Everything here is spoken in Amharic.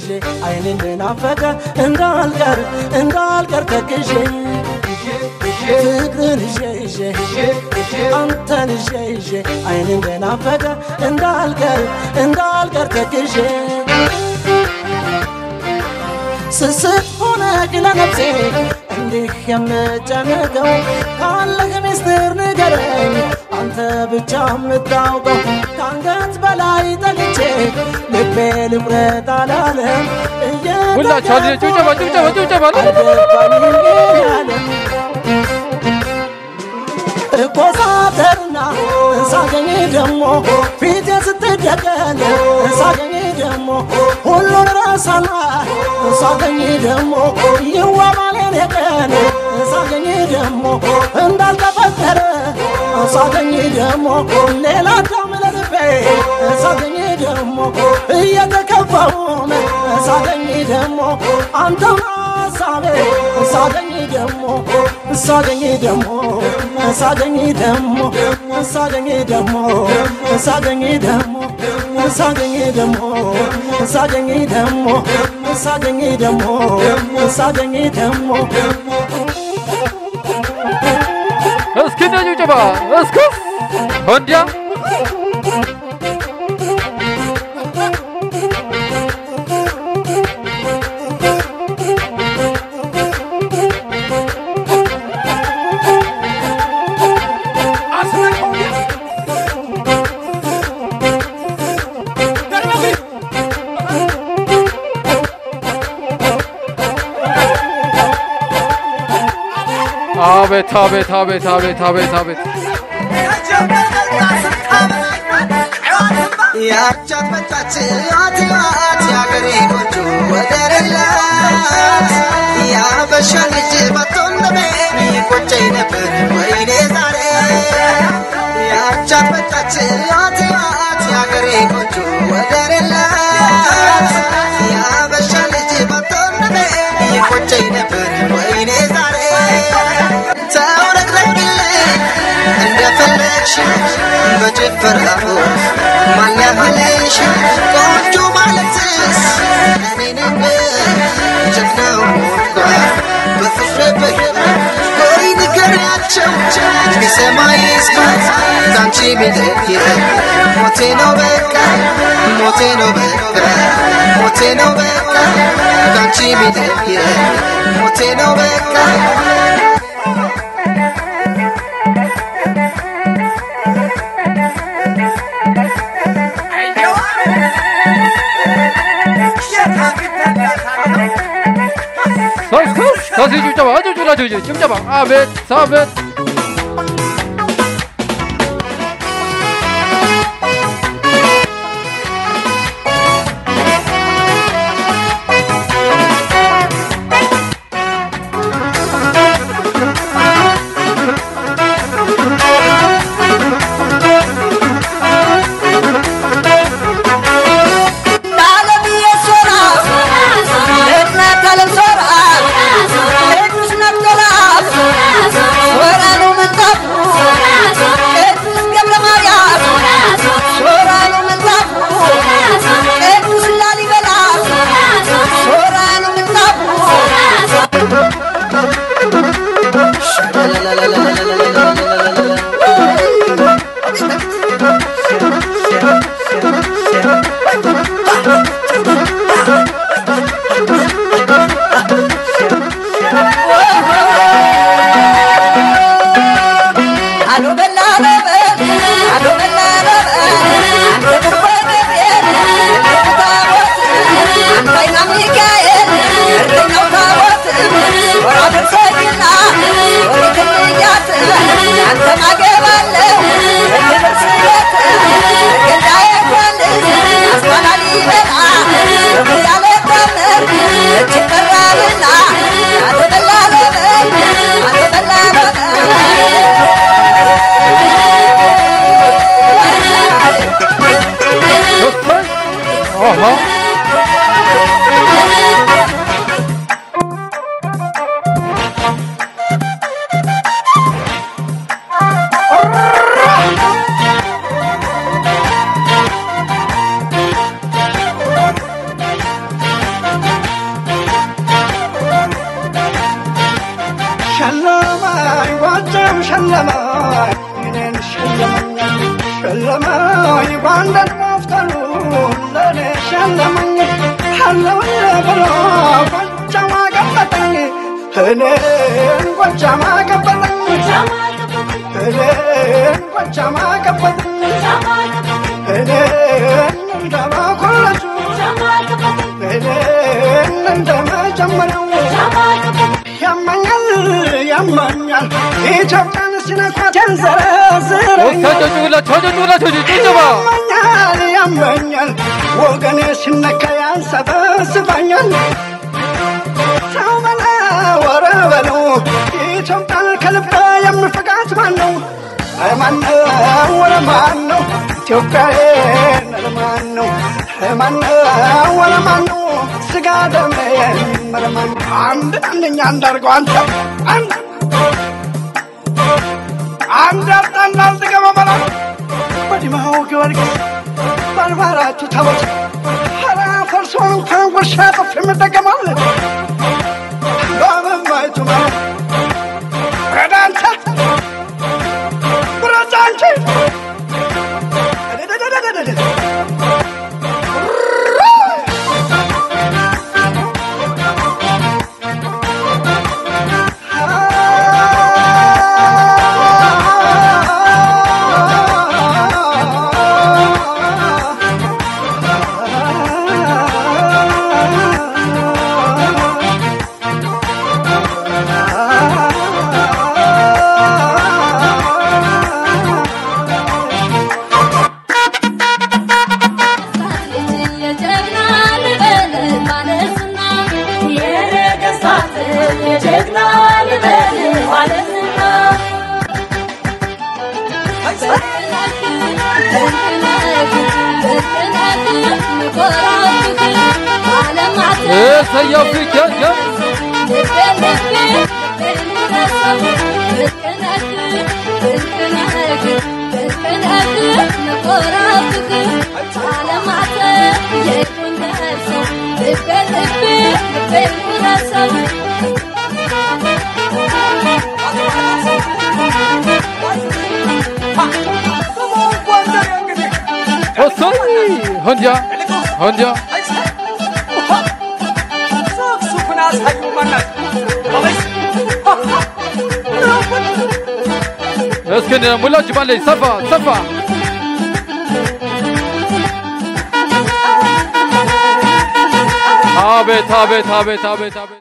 ይዤ አይኔ እንደናፈቀ እንዳልቀር እንዳልቀር ተክዤ ፍቅርን ይዤ ይዤ አንተን ይዤ ይዤ አይኔ እንደናፈቀ እንዳልቀር እንዳልቀር ተክዤ ስስት ሆነ ለነፍሴ እንዲህ የምጨነቀው ካለህ ሚስጥር ንገረኝ አንተ ብቻ የምታውቀው ከአንገት በላይ ጠልቼ ልቤ ልቁረጥ አላለም ሁላችሁ አንድ ላይ ጭብጨባ ጭብጨባ ጭብጨባ እኮሳተርና ሳገኝ ደሞ ፊቴ ስትደቀል ሳገኝ ደሞ ሁሉን ረሳና ሳገኝ ደሞ ይዋማሌን የቀን ሳገኝ ደሞ እንዳልተፈጠረ ሳገኝ ደሞ ሌላ ዳም ለልቤ ሳገኝ ደሞ እየተከፋውን ሳገኝ ደሞ አንተው ሀሳቤ ሳገኝ ደሞ ሳገኝ ደሞ ሳገኝ ደሞ ሳገኝ ደሞ ሳገኝ ደሞ ሳገኝ ደሞ ሳገኝ ደሞ ሳገኝ ደሞ ሳገኝ ደሞ እስኪ እንደ ጭብጨባ እስኪ ወንዲያ አቤት አቤት አቤት አቤት አቤት አቤት ያቻት መጣች አትያት ያገሬ ቆንጆ ወደረላት ያበሻ ልጅ በቶለሜ ይቆጨኝ ነበር ወይኔ ዛሬ ያቻት መጣች አትያት ያገሬ ቆንጆ ወደረላት ያበሻ ልጅ በቶለሜ ይቆጨኝ ነበር ወይኔ ዛሬ ተውረግረግልኝ እንደፈለግሽ በጭፈራው ማን ያህልሽ ቆንጆ ማለትስ እኔ ነበር ጀግናው ሞልኳ በፍቅር በግር ወይ ንገሪያቸው ቢሰማ ይስማት ካንቺ ቢለየ ሞቴ ነው በቃ ሞቴ ነው በቃ ሞቴ ነው በቃ ካንቺ ቢለየ ሞቴ ነው በቃ እስኪ እስኪ ጭብጨባ ጭብጨባ ጭብጨባ አቤት አቤት እኔንም ሸለመኝ እኔን ሸለመኝ ሸለመኝ ባንዳንድ መፍጠሩ ለእኔ ሸለመኝ አለውኝ ብሎ ጎጃም አገበጠኝ እኔን ጎጃም አገበጠኝ እኔን ጎጃም አገበጠኝ እኔን እንደመኮለጁ እኔን እንደመጀመሪያው ያመኛል ያመኛል ኢትዮጵያን ሲነኳት ያንዘረዝረኛል ወሳጨጩላቸው አጨጩላቸው ጭብጨባ ያመኛል ያመኛል ወገኔ ሲነካ ያንሰበስበኛል ሰው በላ ወረ በለው ኢትዮጵያን ከልባ የምፍቃት ማን ነው ማን ነው ወረ ማን ነው ኢትዮጵያዬን ለማን ነው ማን ነው ወረ ማን ነው ስጋ ደሜ መረማን አንድ አንደኛ እንዳርገው አንተ አንድ አንድ አጣና አልጥቀመመላ በዲማው ጊዮርጊስ በአድባራቱ ታቦት ኧረ ፈርሶ እንኳን ጉርሻ ጥፍ የምጠቀማል በመማይቱ ረዳ አንተ ብረጫ አንቺ እሰያው ፊት ያ ወሰይ ሆንጃ ሆንጃ እስክንድር ሙላችሁ ባለኝ ሰፋ ሰፋ አቤት አቤት አቤት አቤት አቤት